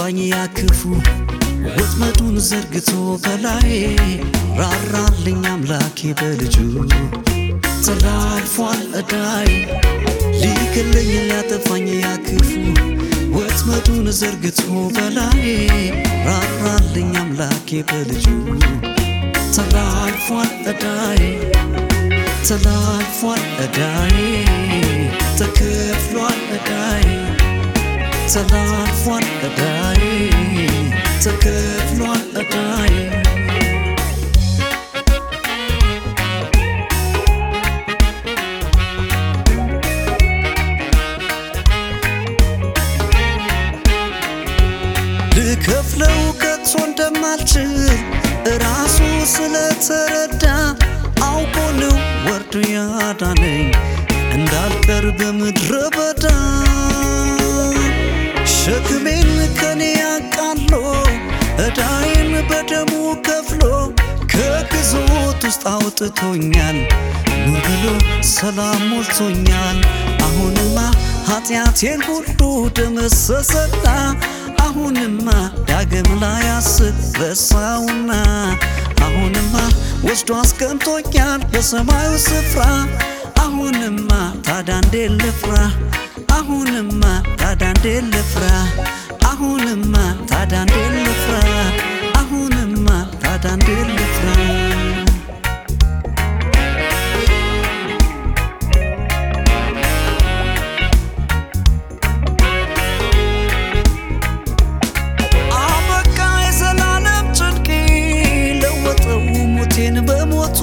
ሊያጠፋኝ ያክፉ ወጥመዱን ዘርግቶ በላይ ራራልኝ አምላኬ በልጁ ተላልፏል እዳይ ሊገለኝ ሊያጠፋኝ ያክፉ ወጥመዱን ዘርግቶ በላይ ራራልኝ አምላኬ በልጁ ተላልፏል እዳይ ተላልፏል እዳይ ተከፍሏል እዳይ ተላልፏል እዳይ ተከፍሏል እዳይ ልከፍለው ከቶ እንደማልችል ራሱ ስለተረዳ አውቆ ነው ወርዶ ያዳነኝ እንዳልቀር በምድረ በዳ ሸክሜን ከኔ ያቃሎ እዳዬን በደሙ ከፍሎ ከግዞት ውስጥ አውጥቶኛል ኑር ብሎ ሰላም ሞልቶኛል አሁንማ ኃጢአቴን ሁሉ ደመሰሰና አሁንማ ዳግም ላይ አስብ ረሳውና አሁንማ ወስዶ አስቀምጦኛል በሰማዩ ስፍራ አሁንማ ታዲያ እንዴት ልፍራ አሁንማ ታዲያ እንዴት ልፍራ አሁንማ ታዲያ እንዴት ልፍራ አሁንማ ታዲያ እንዴት ልፍራ አበቃ የዘላለም ጭንቄ ለወጠው ሞቴን በሞቱ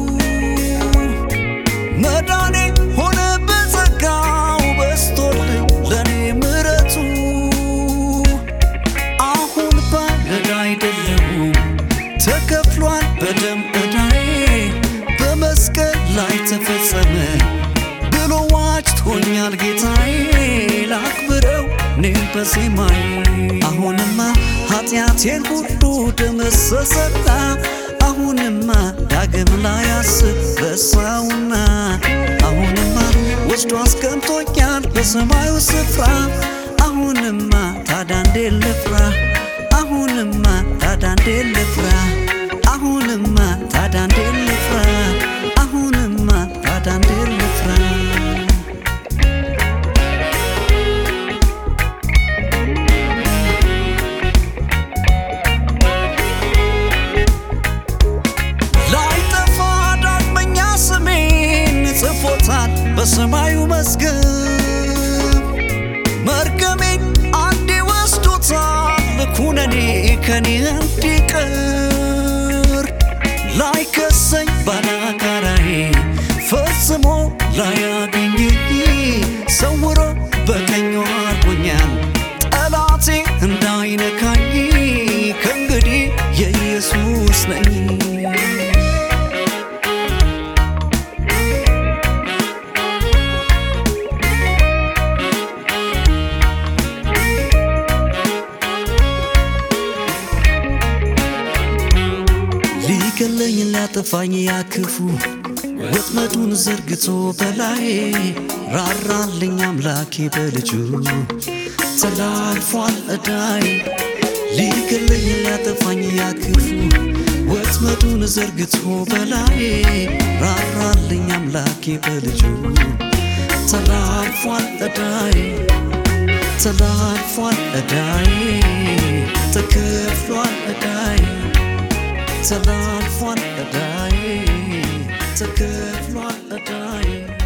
መዳኔ ሆነ በጸጋው በስቶልኝ ለኔ ምረቱ አሁን ባለዳ አይደለሁም ተከፍሏል በደም ዕዳዬ በመስቀል ላይ ተፈጸመ ብሎ ዋጅቶኛል ጌታዬ ላክብረው እኔም በዜማዬ አሁንማ ኃጢአቴን ሁሉ ደመሰሰና አሁንማ ዳግም ላይ አስብ ረሳውና አሁንማ ወስዶ አስቀምጦኛል በሰማዩ ስፍራ አሁንማ ታዲያ እንዴት ልፍራ አሁንማ ታዲያ እንዴት ልፍራ አሁንማ ታዲያ እንዴት ልፍራ አሁንማ ታዲያ እንዴት ልፍራ ላይጠፋ ዳግመኛ ስሜን ጽፎታል በሰማዩ መዝገብ መርገሜን አንዴ ወስዶታል ኩነኔ ከኔ እንዲቀር ላይከሰኝ ባላጋራዬ ፈጽሞ ላያገኘኝ ሰውሮ በቀኙ አርጎኛል ጠላቴ እንዳይነካኝ ከእንግዲህ የኢየሱስ ነኝ ሊገለኝ ሊያጠፋኝ ያክፉ ወጥመዱን ዘርግቶ በላይ ራራልኝ አምላኬ በልጁ ተላልፏል እዳይ ሊገለኝ ሊያጠፋኝ ያክፉ ወጥመዱን ዘርግቶ በላይ ራራልኝ አምላኬ በልጁ ተላልፏል እዳይ ተላልፏል እዳይ ተከፍሏል እዳይ ተላልፏል እዳይ ተከፍሏል እዳይ